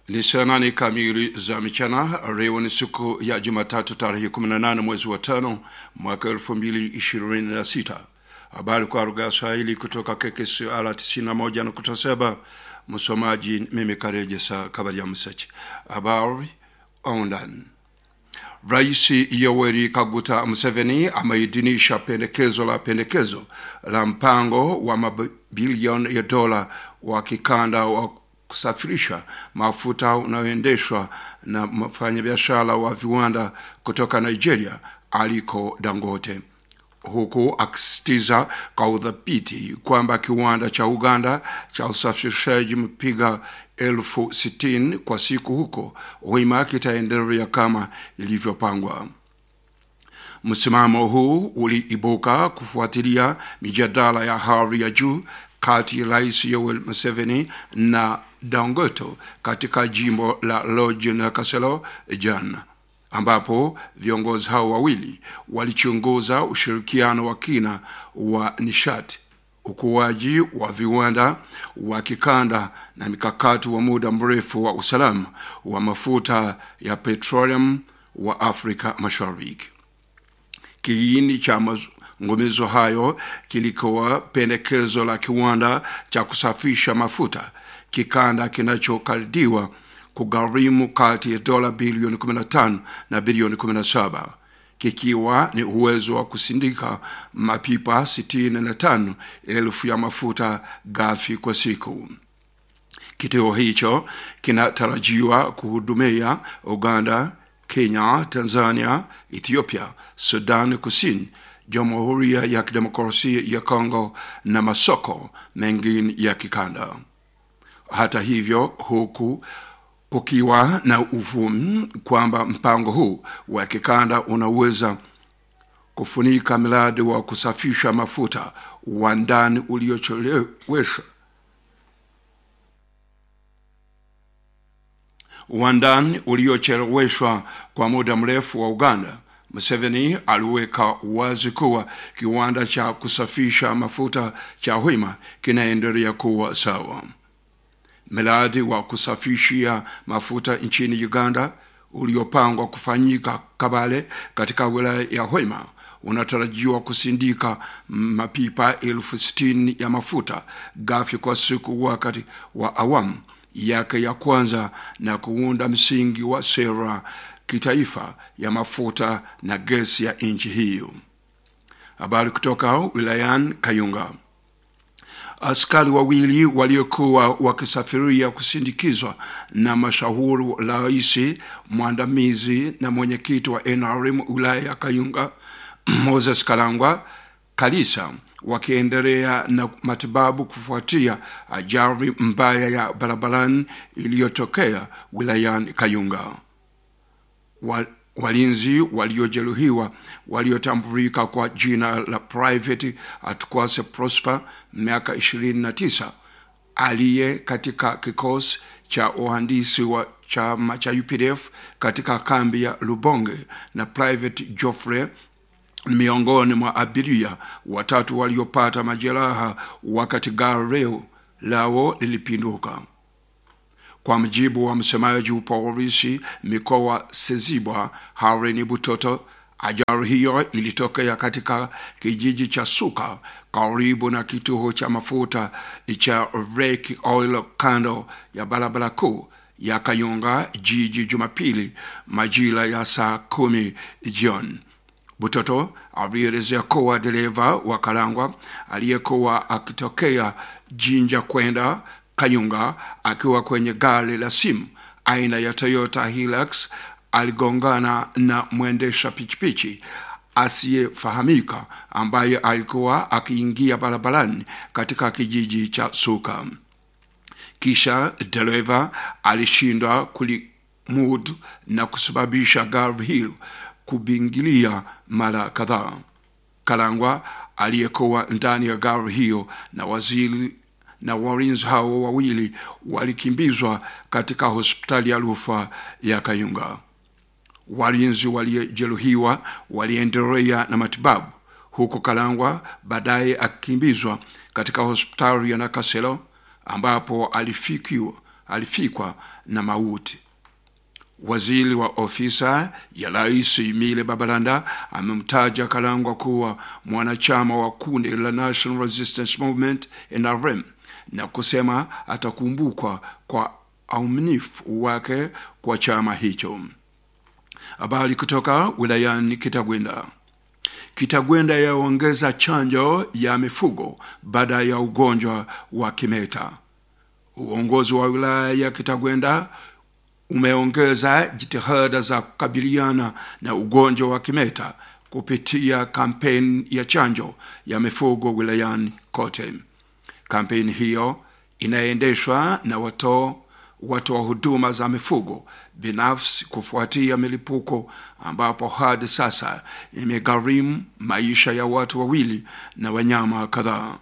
Ni saa nane kamili za mchana. Leo ni siku ya Jumatatu tarehe 18 mwezi wa tano mwaka 2026. Habari kwa lugha ya Swahili kutoka KKCR 91.7. Msomaji mimi Karejesa Kabaja Msachi. Habari undani Rais Yoweri Kaguta Museveni ameidhinisha pendekezo la pendekezo la mpango wa mabilioni ya dola wa kikanda wa kusafirisha mafuta unaoendeshwa na mfanyabiashara wa viwanda kutoka Nigeria aliko Dangote, huku akisisitiza kwa udhabiti kwamba kiwanda cha Uganda cha usafirishaji mpiga elfu sitini kwa siku huko Hoima kitaendelea kama ilivyopangwa. Msimamo huu uliibuka kufuatilia mijadala ya hali ya juu kati ya Rais Yoweri Museveni na Dangote katika jimbo la Lodge na Kaselo jana, ambapo viongozi hao wawili walichunguza ushirikiano wa kina wa nishati, ukuaji wa viwanda wa kikanda na mikakati wa muda mrefu wa usalama wa mafuta ya petroleum wa Afrika Mashariki. Kiini cha mazungumzo hayo kilikuwa pendekezo la kiwanda cha kusafisha mafuta kikanda kinachokadiwa kugharimu kati ya dola bilioni 15 na bilioni 17 kikiwa ni uwezo wa kusindika mapipa 65 elfu ya mafuta ghafi kwa siku. Kituo hicho kinatarajiwa kuhudumia Uganda, Kenya, Tanzania, Ethiopia, Sudan Kusini, Jamhuri ya Kidemokrasia ya Kongo na masoko mengine ya kikanda. Hata hivyo, huku kukiwa na uvumi kwamba mpango huu wa kikanda unaweza kufunika mradi wa kusafisha mafuta wa ndani uliocheleweshwa wa ndani uliocheleweshwa kwa muda mrefu wa Uganda. Museveni aliweka wazi kuwa kiwanda cha kusafisha mafuta cha Hoima kinaendelea kuwa sawa. Mradi wa kusafishia mafuta nchini Uganda uliopangwa kufanyika Kabale katika wilaya ya Hoima unatarajiwa kusindika mapipa elfu sitini ya mafuta ghafi kwa siku wakati wa awamu yake ya kwanza na kuunda msingi wa sera kitaifa ya mafuta na gesi ya nchi hiyo. Habari kutoka wilayani Kayunga. Askari wawili waliokuwa wakisafiria kusindikizwa na mashauri rais mwandamizi na mwenyekiti wa NRM wilaya ya Kayunga Moses Kalangwa Kalisa wakiendelea na matibabu kufuatia ajali mbaya ya barabarani iliyotokea wilayani Kayunga. Wa, walinzi waliojeruhiwa waliotambulika kwa jina la Private Atkwase Prosper miaka 29 aliye katika kikosi cha uhandisi wa chama cha UPDF katika kambi ya Lubonge na Private Geoffrey miongoni mwa abiria watatu waliopata majeraha wakati gari lao lilipinduka. Kwa mjibu wa msemaji wa polisi mikoa Sezibwa Hareni Butoto, ajali hiyo ilitokea katika kijiji cha Suka karibu na kituo cha mafuta cha Rake Oil kando ya barabara kuu ya Kayunga jiji Jumapili majira ya saa kumi jioni. Butoto alielezea kuwa dereva wa Kalangwa aliyekuwa akitokea Jinja kwenda Kayunga akiwa kwenye gari la simu aina ya Toyota Hilux aligongana na mwendesha pichipichi asiyefahamika ambaye alikuwa akiingia barabarani katika kijiji cha Suka. Kisha dereva alishindwa kulimudu na kusababisha gari hilo kubingilia mara kadhaa. Kalangwa aliyekuwa ndani ya gari hiyo na waziri na walinzi hao wawili walikimbizwa katika hospitali ya rufaa ya Kayunga. Walinzi waliojeruhiwa waliendelea na matibabu huku Kalangwa baadaye akikimbizwa katika hospitali ya Nakasero ambapo alifikiwa alifikwa na mauti. Waziri wa ofisa ya rais Emile Babalanda amemtaja Kalangwa kuwa mwanachama wa kundi la National Resistance Movement NRM na kusema atakumbukwa kwa uaminifu wake kwa chama hicho. Habari kutoka wilayani Kitagwenda. Kitagwenda yaongeza chanjo ya mifugo baada ya ugonjwa wa kimeta. Uongozi wa wilaya ya Kitagwenda umeongeza jitihada za kukabiliana na ugonjwa wa kimeta kupitia kampeni ya chanjo ya mifugo wilayani kote. Kampeni hiyo inaendeshwa na watoa watoa huduma za mifugo binafsi kufuatia milipuko ambapo hadi sasa imegharimu maisha ya watu wawili na wanyama kadhaa.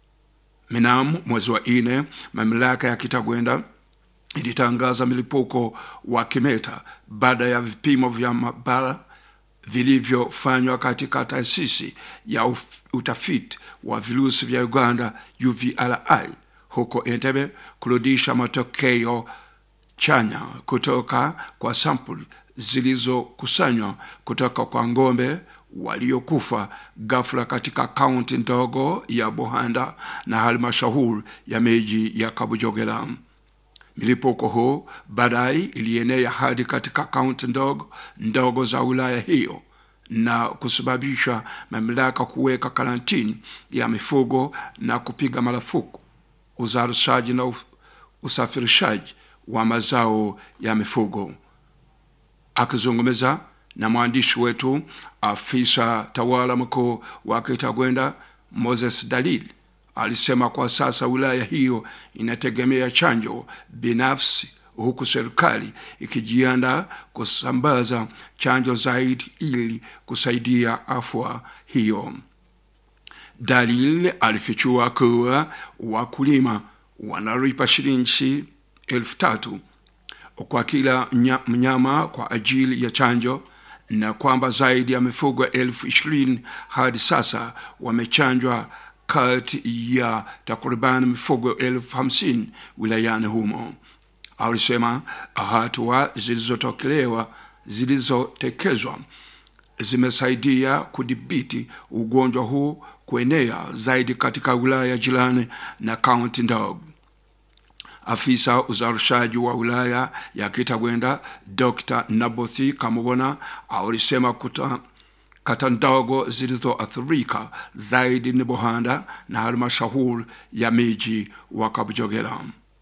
Mnamo mwezi wa nne, mamlaka ya Kitagwenda ilitangaza milipuko wa kimeta baada ya vipimo vya maabara vilivyofanywa katika taasisi ya utafiti wa virusi vya Uganda UVRI huko Entebbe kurudisha matokeo chanya kutoka kwa sampuli zilizokusanywa kutoka kwa ng'ombe waliokufa ghafla katika kaunti ndogo ya Bohanda na halmashauri ya miji ya Kabujogera. Milipuko huu baadaye ilienea hadi katika kaunti ndogo ndogo za wilaya hiyo na kusababisha mamlaka kuweka karantini ya mifugo na kupiga marufuku uzalishaji na usafirishaji wa mazao ya mifugo. Akizungumza na mwandishi wetu, afisa tawala mkuu wa Kitagwenda Moses Dalili alisema kwa sasa wilaya hiyo inategemea chanjo binafsi, huku serikali ikijiandaa kusambaza chanjo zaidi ili kusaidia afya hiyo. Dalil alifichua kuwa wakulima wanalipa shilingi elfu tatu kwa kila mnyama kwa ajili ya chanjo na kwamba zaidi ya mifugo elfu ishirini hadi sasa wamechanjwa kati ya takriban mifugo elfu hamsini wilayani humo. Alisema hatua zilizotokelewa zilizotekezwa zimesaidia kudhibiti ugonjwa huu kuenea zaidi katika wilaya jirani na kaunti ndogo. Afisa uzalishaji wa wilaya ya Kitagwenda Dr. Nabothi Kamubona alisema kuta kata ndogo zilizoathirika zaidi ni Bohanda na halmashauri ya miji wa Kabujogera.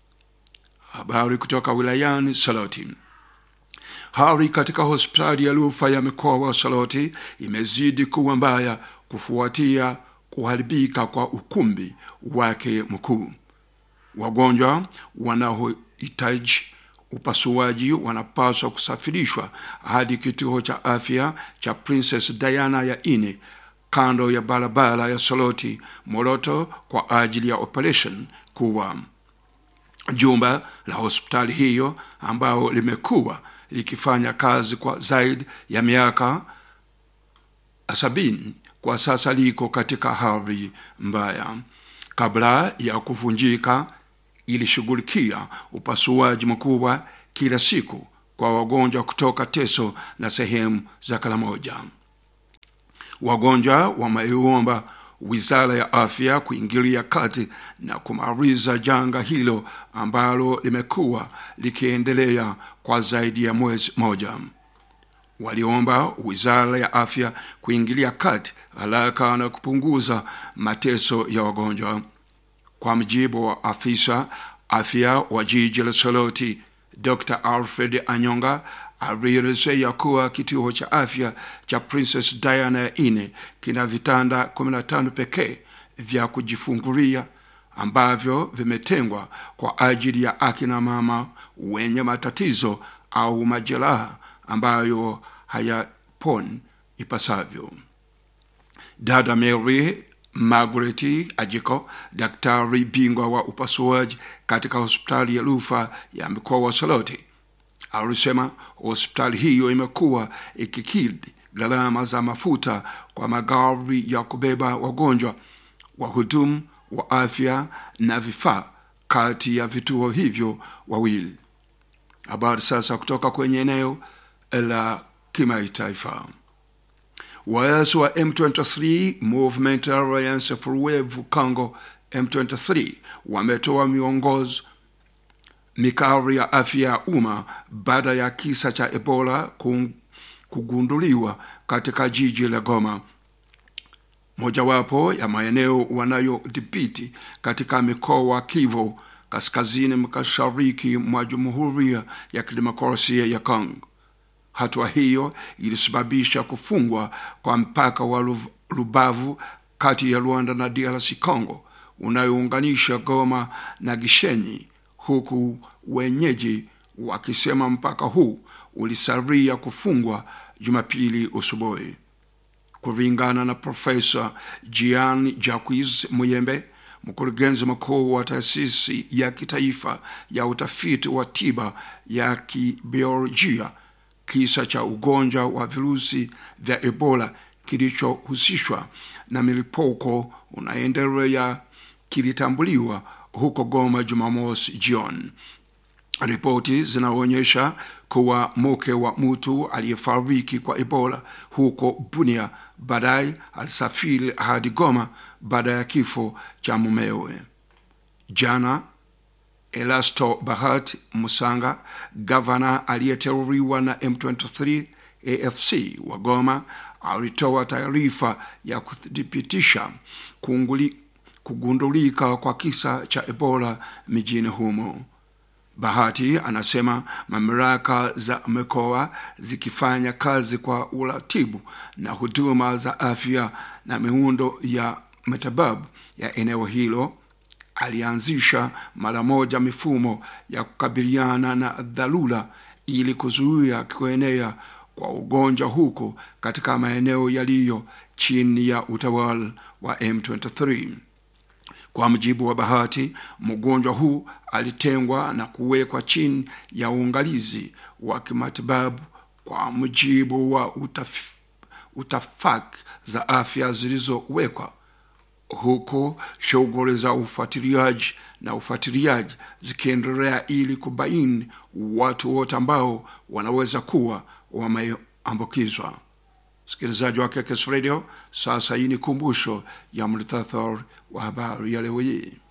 Habari kutoka wilayani Saloti. Hali katika hospitali ya rufaa ya mkoa wa Saloti imezidi kuwa mbaya kufuatia kuharibika kwa ukumbi wake mkuu. Wagonjwa wanaohitaji upasuaji wanapaswa kusafirishwa hadi kituo cha afya cha Princess Diana ya ine kando ya barabara ya Soloti Moroto kwa ajili ya operation kuwa jumba la hospitali hiyo ambao limekuwa likifanya kazi kwa zaidi ya miaka sabini kwa sasa liko katika hali mbaya. Kabla ya kuvunjika, ilishughulikia upasuaji mkubwa kila siku kwa wagonjwa kutoka Teso na sehemu za Karamoja. Wagonjwa wameiomba wizara ya afya kuingilia kati na kumaliza janga hilo ambalo limekuwa likiendelea kwa zaidi ya mwezi moja. Waliomba wizara ya afya kuingilia kati haraka na kupunguza mateso ya wagonjwa. Kwa mjibu wa afisa afya wa jiji la Soloti, Dr. Alfred Anyonga alielezea kuwa kituo cha afya cha Princess Diana ya ine kina vitanda 15 pekee vya kujifungulia ambavyo vimetengwa kwa ajili ya akina mama wenye matatizo au majeraha ambayo hayaponi ipasavyo. Dada Mary Margaret Ajiko, daktari bingwa wa upasuaji katika hospitali ya rufaa ya mkoa wa Soloti, alisema hospitali hiyo imekuwa ikikidhi gharama za mafuta kwa magari ya kubeba wagonjwa, wahudumu wa afya na vifaa kati ya vituo hivyo wawili. Habari sasa kutoka kwenye eneo la kimataifa. Waasi wa M23 Movement Alliance for Wave Congo M23 wametoa miongozo mikali ya afya ya umma baada ya kisa cha Ebola kugunduliwa katika jiji la Goma, mojawapo ya maeneo wanayodhibiti katika mikoa wa Kivu kaskazini mashariki mwa Jamhuri ya Kidemokrasia ya Kongo. Hatua hiyo ilisababisha kufungwa kwa mpaka wa Rubavu kati ya Rwanda na DRC Congo unayounganisha Goma na Gishenyi, huku wenyeji wakisema mpaka huu ulisaria kufungwa Jumapili asubuhi. Kulingana na Profesa Jean Jacques Muyembe, mkurugenzi mkuu wa taasisi ya kitaifa ya utafiti wa tiba ya kibiolojia, kisa cha ugonjwa wa virusi vya Ebola kilichohusishwa na milipuko unaendelea kilitambuliwa huko Goma Jumamosi jioni. Ripoti zinaonyesha kuwa mke wa mtu aliyefariki kwa Ebola huko Bunia baadaye alisafiri hadi Goma baada ya kifo cha mumewe. Jana Elasto Bahati Musanga, gavana aliyeteuliwa na M23 AFC wa Goma, alitoa taarifa ya kuthibitisha kugundulika kwa kisa cha Ebola mijini humo. Bahati anasema mamlaka za mikoa zikifanya kazi kwa uratibu na huduma za afya na miundo ya matibabu ya eneo hilo, alianzisha mara moja mifumo ya kukabiliana na dharura ili kuzuia kuenea kwa ugonjwa huko katika maeneo yaliyo chini ya utawala wa M23. Kwa mujibu wa Bahati, mgonjwa huu alitengwa na kuwekwa chini ya uangalizi wa kimatibabu kwa mujibu wa utaf, utafaki za afya zilizowekwa, huku shughuli za ufuatiliaji na ufuatiliaji zikiendelea ili kubaini watu wote ambao wanaweza kuwa wameambukizwa. Msikilizaji wa KKS Radio, sasa hii ni kumbusho ya mlitathar wa habari ya leo hii.